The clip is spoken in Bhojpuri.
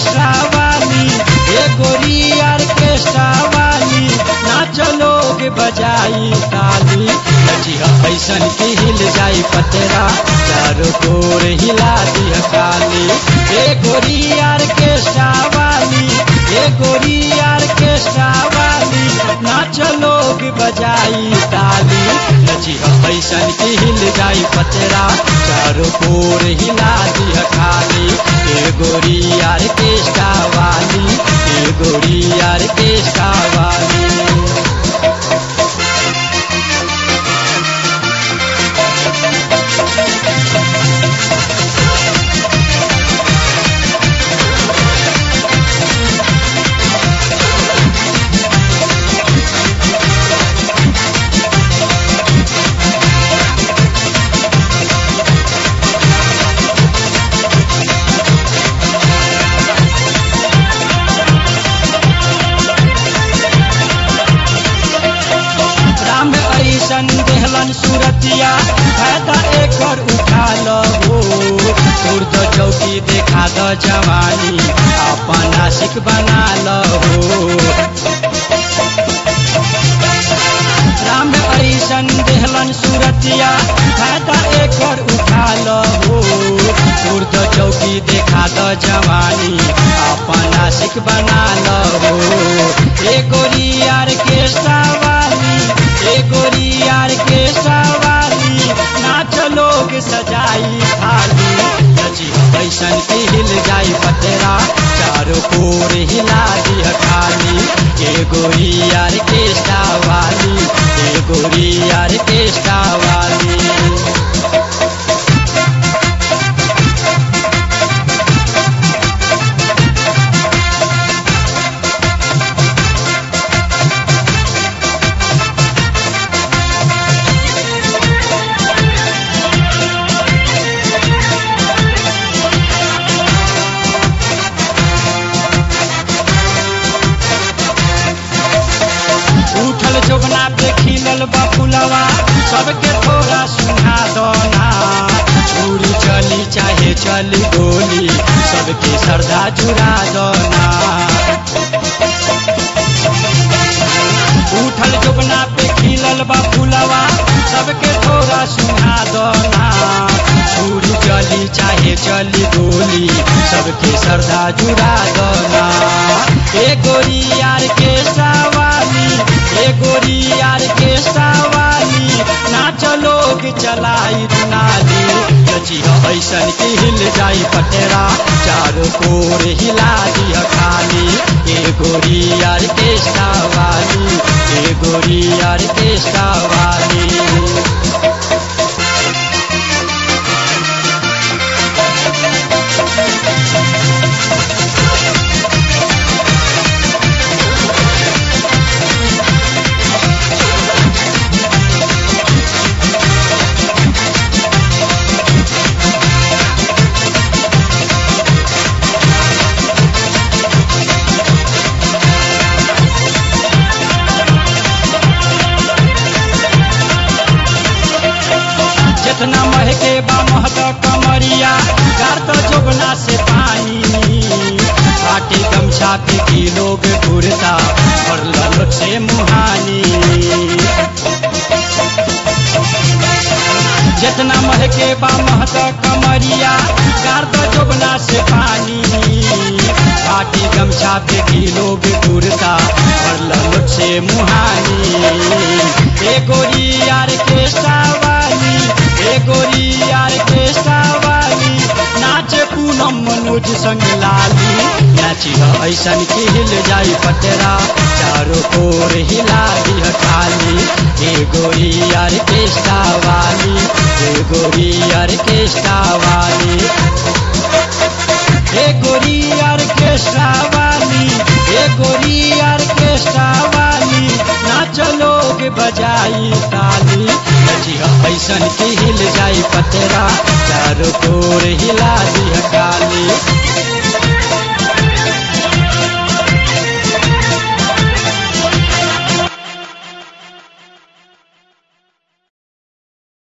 ऑर्केस्ट्रा वाली ए गोरी ऑर्केस्ट्रा वाली नाच लोग बजाई ताली नचिया ऐसन की हिल जाई पतरा चारों कोर हिला दिया काली ए गोरी ऑर्केस्ट्रा वाली ए गोरी ऑर्केस्ट्रा वाली नाच लोग बजाई ताली नचिया ऐसन की हिल जाई पतरा चारों कोर हिला दिया खाली ए गोरी ऑर्केस्ट्रा वाली ए गोरी ऑर्केस्ट्रा वाली राम ऐसन देहलन सुरतिया फायदा एकर उठा लो सूर्द चौकी देखा द जवानी अपन आशिक बना लो राम ऐसन देहलन सुरतिया फायदा एकर उठा लो सूर्द चौकी देखा द जवानी अपन आशिक बना लो ए गोरी ऑर्केस्ट्रा वाली ए गोरी ऑर्केस्ट्रा वाली नाच लोग सजाई थाली नची ऐसन की हिल जाई पतरा चारों कोर हिला दिया खाली ए गोरी ऑर्केस्ट्रा वाली ए गोरी ऑर्केस्ट्रा वाली उठल जोगना पे खिलल बा फुलवा सबके थोड़ा सुना दोना छुरी चली चाहे चली गोली सबके श्रद्धा चुरा दोना उठल जोगना पे खिलल बा फुलवा सबके थोड़ा सुना दोना छुरी चली चाहे चली गोली सबके श्रद्धा चुरा दोना ए गोरी यार के वाली ए गोरी यार के वाली नाच लोग चलाई दुनाली नची ऐसन की हिल जाई पटेरा चारों कोर हिला दिया खाली ए गोरी यार के वाली ए गोरी यार के वाली जितना महके बा महक कमरिया गार तो जोगना से पानी फाटी गमछा पे की लोग घूरता और ललट से मुहानी जितना महके बा महक कमरिया गार तो जोगना से पानी फाटी गमछा पे की लोग घूरता और ललट से मुहानी ए गोरी यार के वाली ए गोरी यार के वाली नाच पूनम मनोज संग लाली नाची ऐसन की हिल जाई पटरा चारों कोर हिला दिह खाली ए गोरी यार के वाली ए गोरी यार के वाली ए गोरी यार के वाली ए गोरी यार के वाली नाच लोग बजाई ताली नचिया ऐसन की हिल जाई पतरा चारों कोर हिला दिया काली